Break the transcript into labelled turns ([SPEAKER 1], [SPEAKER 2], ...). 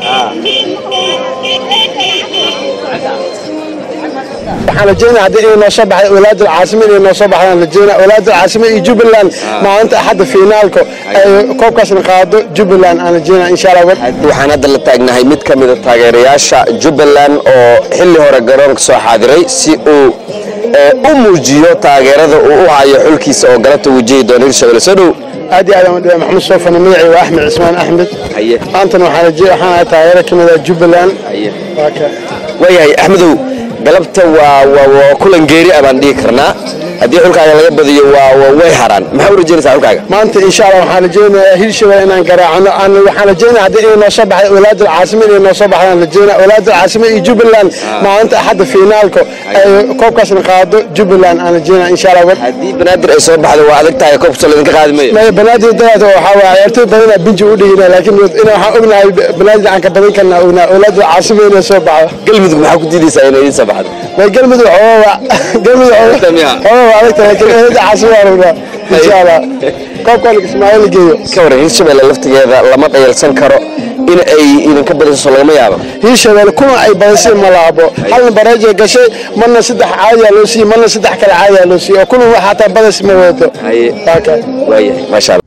[SPEAKER 1] waxaan rajeynaa haddii inay noo soo baxday walaadul caasime inay noo soo baxdaan rajeynaa walaadul caasime iyo jubbaland maalinta axadda fiinaalka ay koobkaasna qaado jubbaland aan rajeynaa insha allah
[SPEAKER 2] waxaan hadda la taagnahay mid ka mida taageerayaasha jubbaland oo xilli hore garoonka soo xaadiray si uu u muujiyo taageerada uu u hayo xulkiisa oo galabta wajihi doona hirshabelle soo dhow
[SPEAKER 1] aad iyo aad aan u dhiba maxamed soofane magacii waa axmed cismaan axmed maantana waxaan raje waxaan ahay taageero ka mid ah jubbaland waa ka
[SPEAKER 2] waayahay axmedow galabta waa waa waa kulan geeri ah baan dhihi karnaa haddii xulkaaga laga badiyo waa waa way haraan maxaa u rajeynaysaa xulkaaga
[SPEAKER 1] maanta insha allah waxaan rajeynayaa hirshabelle inaan garaacano aan waxaan rajeynaa haddii inay noo soo baxday walaadul caasime inay noo soo baxdaan rajeynaa walaadul caasime iyo jubbaland maalinta axadda fiinaalka ay koobkaasna qaado jubbaland aan rajeynaa insha allah
[SPEAKER 2] haddii banaadir ay soo baxdo waa adag tahay koobka soo laydinka qaadi mayo
[SPEAKER 1] maya banaadir dadaata waxaa waa ciyaartoy badanaa binji u dhigina laakiin ina waxaan ognahay banaadir aan ka badan karnaa ognaa walaadul caasime inay soo baxdo
[SPEAKER 2] galmudug maxaa ku diidaysaa inay idiin soo baxdo
[SPEAKER 1] may galmudug xoogaa galmudug xoogaa waa adag tahay laakiin walaadul caasime waan ognaa insha allah koobkaan ismaaciil geeyo
[SPEAKER 2] ka waran hirshabelle laftigeeda lama dhayalsan karo in ay idinka badiso lagama yaabo
[SPEAKER 1] hirshabelle kuna ay badisay ma laabo halna bareeja gashay marna saddex caadiyaa loo siiyey marna saddex kale caadiyaa loo siiyey oo kuna waxaataa badis ma wadato
[SPEAKER 2] waayahay maasha allah